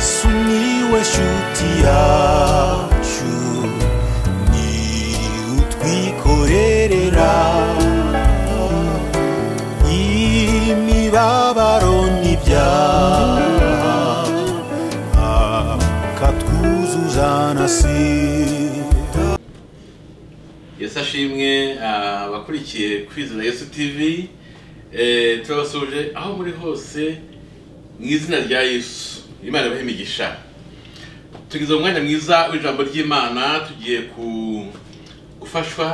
Sumiłeś utiaciu Ni utwikorerera Imibabaro n'ibyaha Akatwuzuza nasira yesu ashimwe abakurikiye kwizera yesu tivi eh, turabasuje aho muri hose mu izina rya yesu imana ibahe imigisha tugize umwanya mwiza w'ijambo ry'imana tugiye ku- gufashwa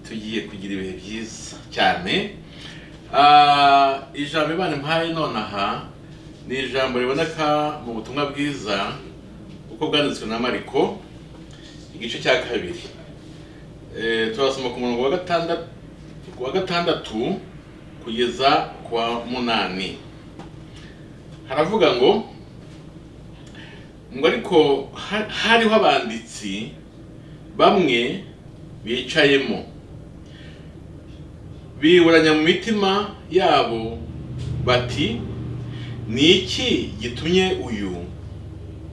tugiye kugira ibihe byiza cyane Ah, ijambo imana impaye nonaha ni ijambo riboneka mu butumwa bwiza uko bwanditswe na mariko igice cya kabiri Eh, turasoma ku murongo wa gatandatu wa gatandatu kugeza ku wa munani haravuga ngo ngo ariko ha- hariho abanditsi bamwe bicayemo biburanya mu mitima yabo bati ni iki gitumye uyu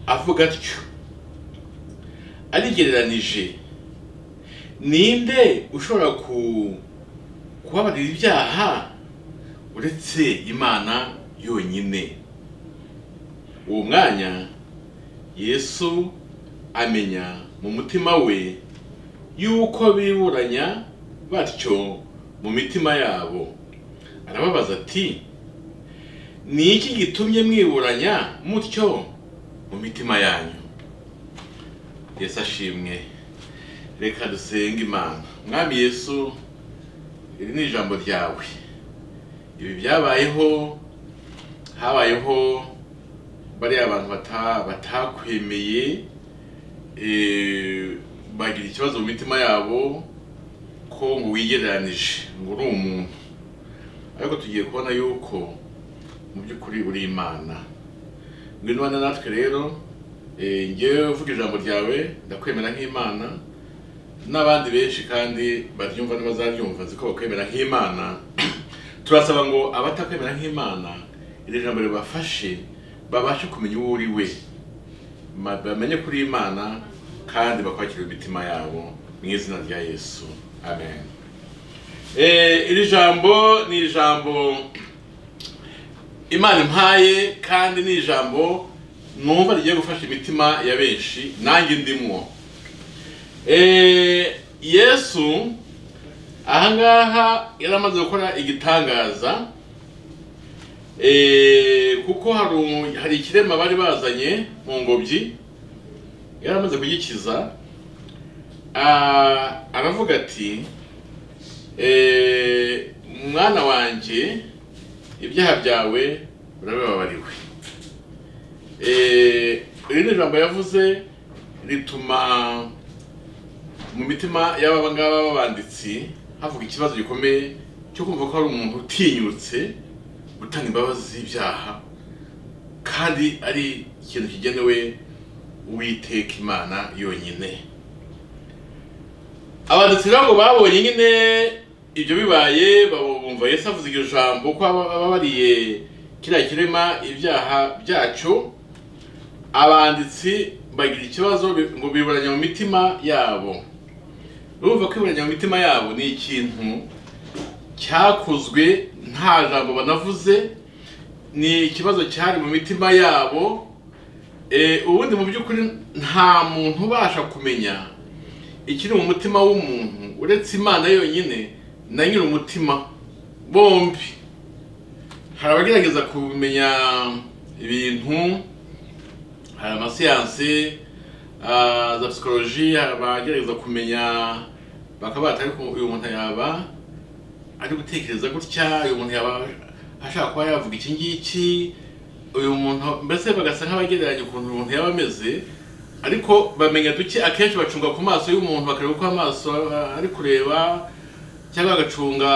avuga atyo arigereranije ninde ushobora ku kubabarira ibyaha uretse imana yonyine uwo mwanya yesu amenya mu mutima we yuko biburanya batyo mu mitima yabo arababaza ati ni iki gitumye mwiburanya mutyo mu mitima yanyu yesu ashimwe reka dusenge imana mwami yesu iri ni ijambo ryawe ibi byabayeho habayeho bariya abantu bata- batakwemeye eh, bagira ikibazo mu mitima yabo ko ngo wigereranije ngo uri umuntu ariko tugiye kubona yuko mu by'ukuri uri imana ngwino ubane natwe rero eh, njyewe uvuga ijambo ryawe ndakwemera nk'imana n'abandi benshi kandi baryumva n'abazaryumva ziko bakwemera nk'imana turasaba ngo abatakwemera nk'imana iri jambo ribafashe babashe kumenya uwo uri we ma- bamenye kuri imana kandi bakwakira imitima yabo mu izina rya yesu amen Eh, iri jambo ni ijambo imana impaye kandi ni ijambo numva rigiye gufasha imitima ya benshi nanjye ndimwo Eh, yesu ahangaha yari amaze gukora igitangaza Eh, kuko hari umu- hari ikirema bari bazanye mu ngobyi yari amaze kugikiza Ah, aravuga ati eh, mwana wanjye ibyaha byawe urabibabariwe Eh, irindi jambo yavuze rituma mu mitima y'aba ngaba b'abanditsi havuga ikibazo gikomeye cyo kumva ko hari umuntu utinyutse gutanga imbabazi z'ibyaha kandi ari ikintu kigenewe uwiteka imana yonyine abanditsi ntabwo babonye nyine ibyo bibaye babo- bumva yesu avuze iryo jambo ko aba ababariye kiriya kirema ibyaha byacyo abanditsi bagira ikibazo bi- ngo biburanya mu mitima yabo urumva kwiburanya mu mitima yabo ni ikintu cyakozwe nta jambo banavuze ni ikibazo cyari mu mitima yabo Eh, ubundi mu by'ukuri nta muntu ubasha kumenya ikiri mu mutima w'umuntu uretse imana yonyine na nyiri umutima bombi hari abagerageza kumenya ibintu hari amasiyansi ah, za psikoloji hari abagerageza kumenya bakaba batari ko uyu muntu yaba ari gutekereza gutya uyu muntu yaba ashaka kuba yavuga iki ngiki uyu muntu mbese bagasa nk'abagereranya ukuntu uyu muntu yaba ameze ariko bamenya duke akenshi bacunga ku maso y'umuntu bakareba uko amaso ah, ari kureba cyangwa bagacunga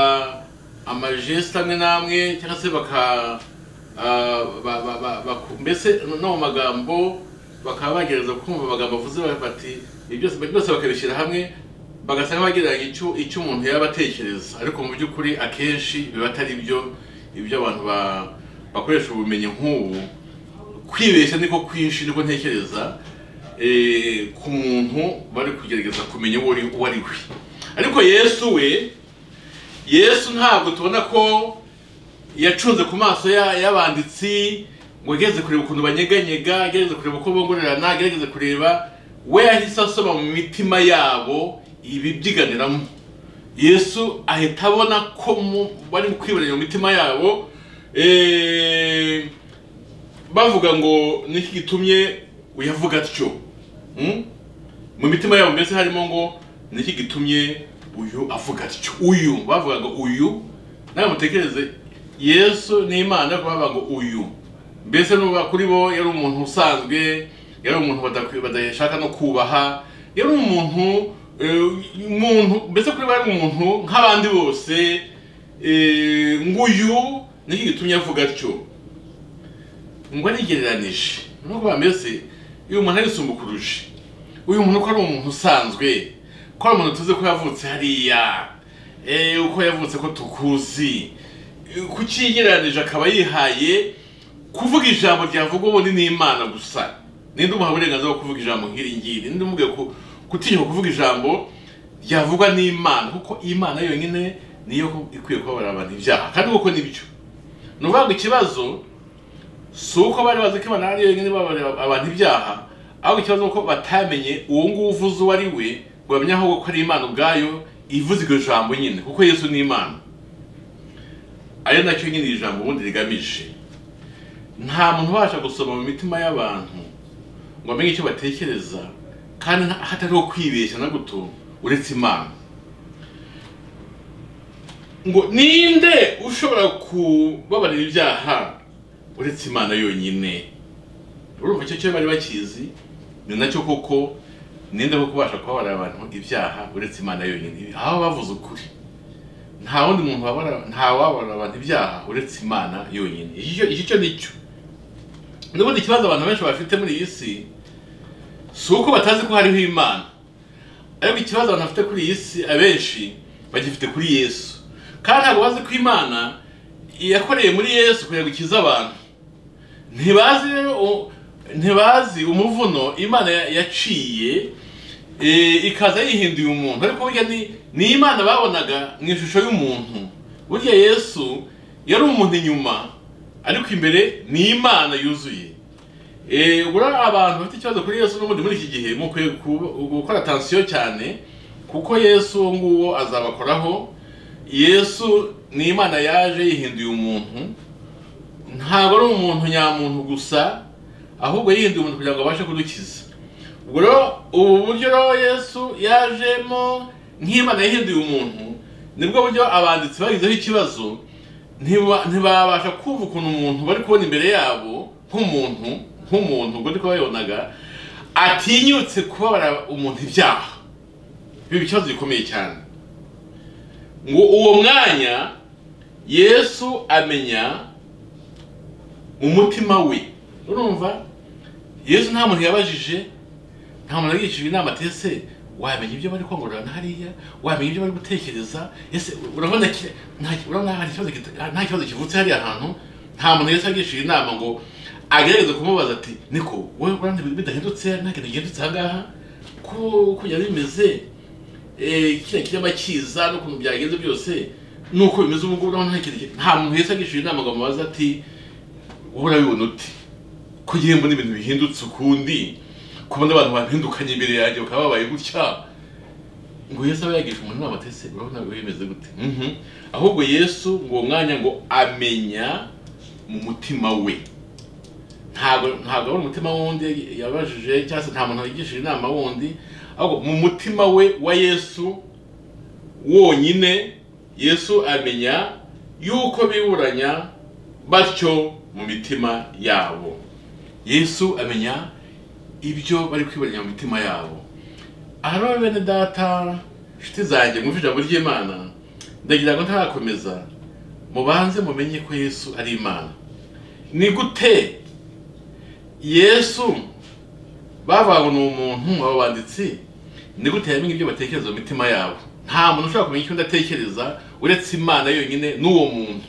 amajeste amwe n'amwe cyangwa se baka ah, ba- ba- ba- baku- mbese no mu magambo bakaba bagerageza kumva amagambo avuze bati ibyo byose byose bakabishyira hamwe bagasa nk'abagereranya icyo icyo umuntu yaba atekereza ariko mu by'ukuri akenshi biba atari byo ibyo abantu ba- bakoresha ubumenyi nk'ubu kwibeshya niko kwinshi niko ntekereza eh, ku muntu bari kugerageza kumenya uwo ari- uwo ari we ariko yesu we yesu ntabwo tubona ko yacunze ku maso ya- y'abanditsi ngo agerageze kureba ukuntu banyeganyega agerageze kureba uko bongorerana agerageze kureba we yahise asoma mu mitima yabo ibi byiganiramo yesu ahita abona ko mu- bari kwibonera mu mitima yabo eh, bavuga ngo niki gitumye uyavuga atyo Mm? mu mitima yabo mbese harimo ngo niki gitumye uyu avuga atyo uyu bavuga ngo uyu nawe mutekereze yesu ni imana ariko bavuga ngo uyu mbese nuba kuri bo yari umuntu usanzwe yari umuntu badakwi- badashaka no kubaha yari umuntu eh, umuntu mbese kuri bo yari umuntu nk'abandi bose eh, nguyu niki gitumye avuga atyo ngo arigereranije ni ukuvuga mbese uyu muntu arisumba ukuruje uyu muntu ko ari umuntu usanzwe ko ari umuntu tuzi ko yavutse hariya eh, uko yavutse ko tukuzi Eh, kuki yigereranije akaba yihaye kuvuga ijambo ryavugwa ubundi ni imana gusa ninde umuha uburenganzira bwo kuvuga ijambo nk'iri ngiri ninde umubwiye ku- gutinyuka kuvuga ijambo ryavugwa n'imana kuko imana yonyine niyo ikwiye kubabarira abantu ibyaha kandi koko nibyo ni ukuvuga ngo ikibazo si uko bari bazi ko imana ari yonyine babarira abantu ibyaha ahubwo ikibazo ni uko batamenye uwo nguwo uvuze uwo ari we ngo bamenye ahubwo ko ari imana ubwayo ivuze iryo jambo nyine kuko yesu ni imana ari nacyo nyine iri jambo ubundi rigamije nta muntu ubasha gusoma mu mitima y'abantu ngo amenye icyo batekereza kandi nta- hatariho kwibeshya na guto uretse imana ngo ninde ushobora kubabarira ibyaha uretse imana yonyine urumva icyo cyo bari bakizi ni nacyo koko ninde wo kubasha kubabarira abantu ibyaha uretse imana yonyine aho bavuze ukuri nta wundi muntu wabara- nta wabarira abantu ibyaha uretse imana yonyine iki cyo- iki cyo nicyo n'ubundi ikibazo abantu benshi bafite muri iyi si si uko batazi ko hariho imana ariko ikibazo abantu bafite kuri iyi si abenshi bagifite kuri yesu kandi ntabwo bazi ko imana yakoreye muri yesu kugira ngo ikize abantu ntibazi u- ntibazi umuvuno imana ya- yaciye eh, ikaza yihinduye umuntu ariko burya ni ni imana babonaga mu ishusho y'umuntu burya yesu yari umuntu inyuma ariko imbere ni imana yuzuye Eh, ubura abantu bafite ikibazo kuri yesu n'ubundi muri iki gihe mukwiye ku- gukora atansiyo cyane kuko yesu uwo nguwo azabakoraho yesu ni imana yaje yihinduye umuntu ntabwo ari umuntu nyamuntu gusa ahubwo yihinduye umuntu kugira ngo abashe kudukiza ubwo rero ubu buryo rero yesu yajemo nk'imana yahinduye umuntu nibwo buryo abanditsi bagizeho ikibazo ntiba- ntibabasha kumva ukuntu umuntu bari kubona imbere yabo nk'umuntu nk'umuntu ubwo niko babibonaga atinyutse kubabara umuntu ibyaha ibi ikibazo gikomeye cyane ngo uwo mwanya yesu amenya mu mutima we urumva yesu nta muntu yabajije nta muntu yagishijwe inama ati ese wamenya ibyo bari kongorerana hariya wamenya ibyo bari gutekereza ese urabona ki- nta- urabona hari ikibazo kita- nta kibazo kivutse hariya hantu nta muntu yesu yagishije inama ngo agerageze kumubaza ati niko wowe urabona ibintu bidahindutse nta kintu gihindutse aha ngaha ko kujya bimeze eh, kiriya kirema kiza n'ukuntu byagenze byose nuko bimeze ubu ngubu urabona nta kintu ki- nta muntu yesu yagishije inama ngo amubaze ati wowe urabibona uti ko ngiye mbona ibintu bihindutse ukundi kubona abantu bampindukanye imbere yanjye bakaba babaye gutya ngo yesu aba yagisha umuntu inama ati ese urabona biba bimeze gute Mhm. ahubwo yesu ngo uwo mwanya ngo amenya mu mutima we ntabwo ntabwo ari umutima wundi yabajije cyangwa se nta muntu yigishije inama wundi ahubwo mu mutima we wa yesu wonyine yesu amenya yuko biburanya batyo mu mitima yabo yesu amenya ibyo bari kwibonera mu mitima yabo aha rero bene data inshuti zanjye mwumva ijambo ry'imana ndagira ngo ntarakomeza mubanze mumenye ko yesu ari imana ni gute yesu bavuga ngo ni umuntu aba banditsi ni gute yamenya ibyo batekereza mu mitima yabo nta muntu ushobora kumenya icyo undi atekereza uretse imana yonyine n'uwo muntu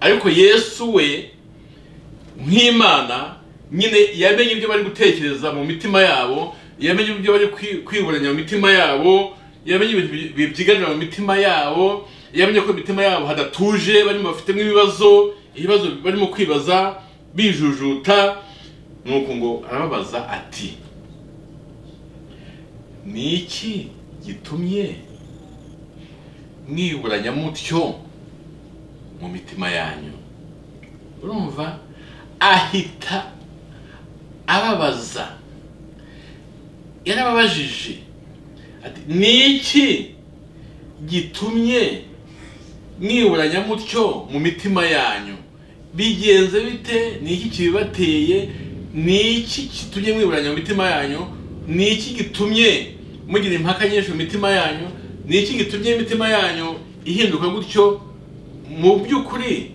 ariko yesu we nk'imana nyine yamenye ibyo bari gutekereza mu mitima yabo yamenye ibyo bari kwi- kwiburanya mu mitima yabo yamenye ibintu bi- bi- byiganira mu mitima yabo yamenye ko imitima yabo hadatuje barimo bafitemo ibibazo ibibazo barimo kwibaza bijujuta nuko ngo arababaza ati ni iki gitumye mwiburanya mutyo mu mitima yanyu urumva ahita ababaza yarababajije ati ni iki gitumye mwiburanya mutyo mu mitima yanyu bigenze bite ni iki kibibateye ni iki gitumye mwiburanya mu mitima yanyu ni iki gitumye mugira impaka nyinshi mu mitima yanyu ni iki gitumye imitima yanyu ihinduka gutyo mu by'ukuri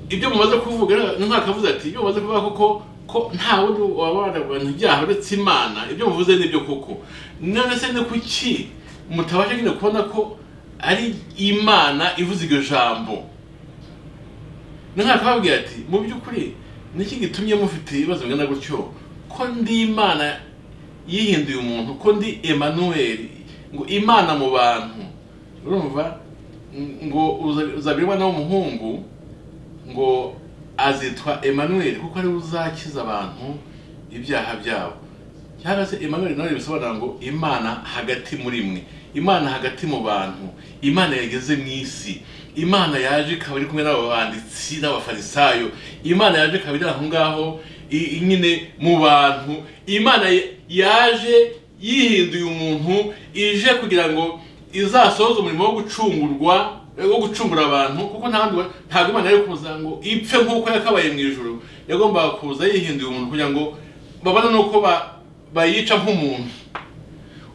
ibyo mumaze kuvuga ntakavuze ati ibyo mumaze kuvuga koko ko nta wundi wabana abantu ibyaha uretse imana ibyo muvuze nibyo koko none se ni kuki mutabasha nyine kubona ko ari imana ivuze iryo jambo ntakababwira ati mu by'ukuri niki gitumye mufite ibibazo bingana gutyo ko ndi imana yihinduye umuntu ko ndi Emmanuel ngo imana mu bantu urumva ngo uza- uzabirwa nawe umuhungu ngo azitwa Emmanuel kuko ariwe uzakiza abantu ibyaha byabo cyangwa se Emmanuel nawe bisobanura ngo Imana hagati muri mwe Imana hagati mu bantu Imana yageze mu isi Imana yaje ikaba iri kumwe n'abo banditsi n'abafarisayo Imana yaje ikaba iri aho ngaho i- i- nyine mu bantu Imana ya- yaje yihinduye umuntu ije kugira ngo izasohoze umurimo wo gucungurwa wo gucungura abantu kuko nta wundi wa- ntabwo imana yari kuza ngo ipfe nk'uko yakabaye mu ijoro yagombaga kuza yihinduye umuntu kugira ngo babone n'uko ba- bayica nk'umuntu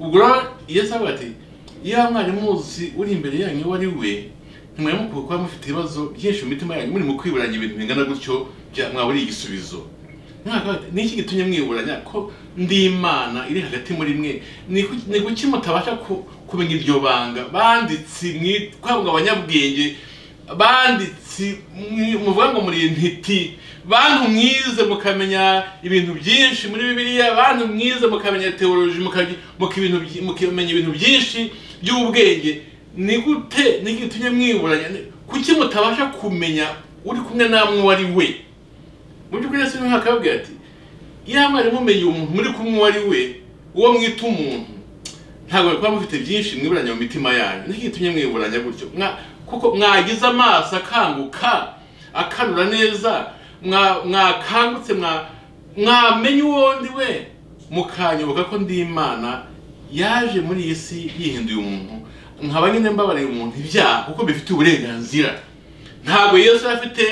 ubwo rero yesu avuga ati ya mwarimu uzi uri imbere yanyu uwo ari we ntimwari mukwiye kuba mufite ibibazo byinshi mu mitima yanyu muri mu kwiburanya ibintu bingana gutyo bya- mwaburiye igisubizo Mwaka wose, ni iki gitumye mwiburanya ko ndi imana iri hagati muri mwe Ni ku- ni kuki mutabasha ku- kumenya iryo banga banditsi mwitwabwa abanyabwenge banditsi mwi- muvuga ngo muri intiti bantu mwize mukamenya ibintu byinshi muri bibiliya bantu mwize mukamenya teoloji mukaji- muka- ibintu byi- mukimenya ibintu byinshi by'ubwenge ni gute ni iki gitumye mwiburanya Ni- kuki mutabasha kumenya uri kumwe namwe uwo ari we mu by'ukuri yesu niwe akababwira ati iyaba mwari mumenye umuntu muri kumwe uwo ari we uwo mwita umuntu ntabwo mwari kuba mufite byinshi mwiburanya mu mitima yanyu nicyo gitumye mwiburanya gutyo Mwa- kuko mwagize amaso akanguka akanura neza mwa- mwakangutse mwa- mwamenye uwo ndi we mukanyoboka ko ndi imana yaje muri iyi si yihinduye umuntu nkaba nyine mbabariye umuntu ibyaha kuko bifite uburenganzira ntabwo yesu yari afite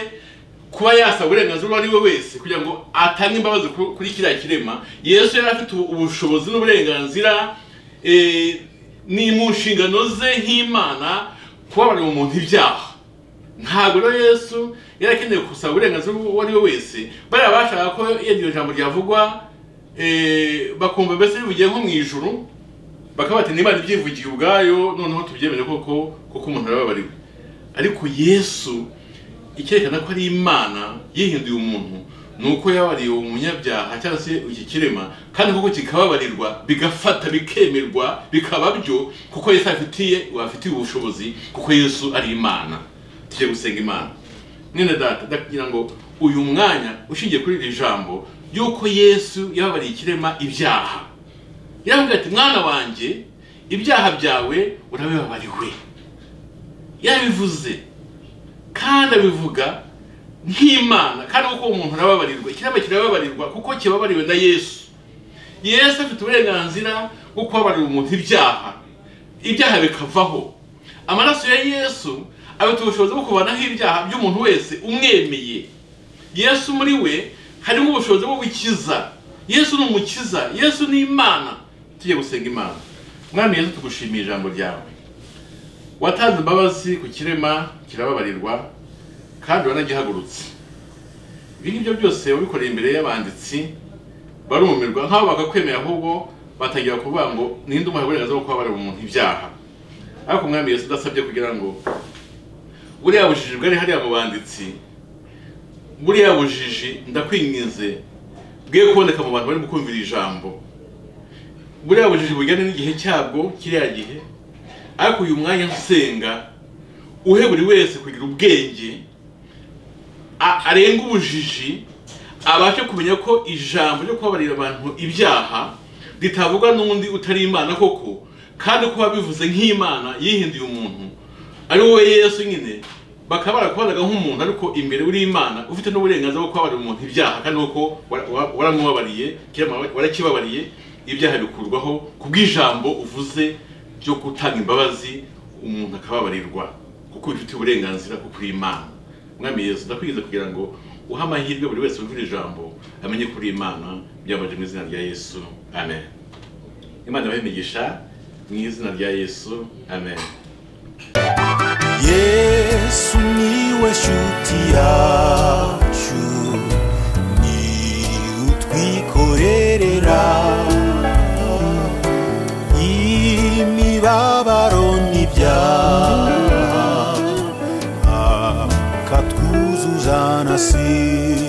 kuba yasaba uburenganzira uwo ari we wese kugira ngo atange imbabazi ku- kuri kiriya kirema yesu yari afite ubu- ubushobozi n'uburenganzira eh, ni mu nshingano ze nk'imana kubabarira umuntu ibyaha ntabwo rero yesu yari akeneye gusaba uburenganzira uwo ari we wese bariya bashaka ko iryo jambo ryavugwa eh, bakumva mbese rivugiye nko mu ijuru bakaba bati niba ibyivugiye ubwayo noneho tubyemere koko kuko umuntu arababariwe ariko yesu icyerekana ko ari imana yihinduye umuntu ni uko yabariye uwo munyabyaha cyangwa se iki kirema kandi koko kikababarirwa bigafata bikemerwa bikaba byo kuko yesu afitiye afitiye ubushobozi kuko yesu ari imana tujye gusenga imana mwene data ndakugira ngo uyu mwanya ushingiye kuri iri jambo ry'uko yesu yababariye ikirema ibyaha yaravuga ati mwana wanjye ibyaha byawe urabibabariwe yarabivuze kandi abivuga nk'imana kandi kuko umuntu arababarirwa ikiremwa kirababarirwa kuko kibabariwe na yesu yesu afite uburenganzira bwo kubabarira umuntu ibyaha ibyaha bikavaho amaraso ya yesu afite ubushobozi bwo kuvanaho ibyaha by'umuntu wese umwemeye yesu muri we harimo ubushobozi bwo gukiza yesu ni umukiza yesu ni imana tujye gusenga imana mwami yesu tugushimiye ijambo ryawe watanze imbabazi ku kirema kirababarirwa kandi wanagihagurutse ibi ngibyo byose wabikoreye imbere y'abanditsi barumirwa nk'abo bakakwemera ahubwo batangira kuvuga ngo ninde umuha uburenganzira bwo kubabarira umuntu ibyaha ariko umwami yesu udasabye kugira ngo buriya bujiji bwari hariya mu banditsi buriya bujiji ndakwinginze bwe kuboneka mu bantu barimo kumvira ijambo buriya bujiji bujyanye n'igihe cyabwo kiriya gihe ariko uyu mwanya nsenga uhe buri wese kugira ubwenge a- arenga ubujiji abashe kumenya ko ijambo ryo kubabarira abantu ibyaha ritavugwa n'undi utari imana koko kandi kuba bivuze nk'imana yihinduye umuntu ari wowe yesu nyine bakaba barakubanaga nk'umuntu ariko imbere uri imana ufite n'uburenganzira bwo kubabarira umuntu ibyaha kandi nuko wara- wa- waramubabariye kirama- warakibabariye ibyaha bikurwaho ku bw'ijambo uvuze ryo gutanga imbabazi umuntu akababarirwa kuko ubifitiye uburenganzira kuko uri imana mwami yesu ndakwigeze kugira ngo uhe amahirwe buri wese wumvira ijambo amenye ko uri imana byabanje mu izina rya yesu amen imana ibahe imigisha mu izina rya yesu amen yesu niwe shuti yacu ni utwikorerera imibabaro n'ibyaha akatwuzuza na si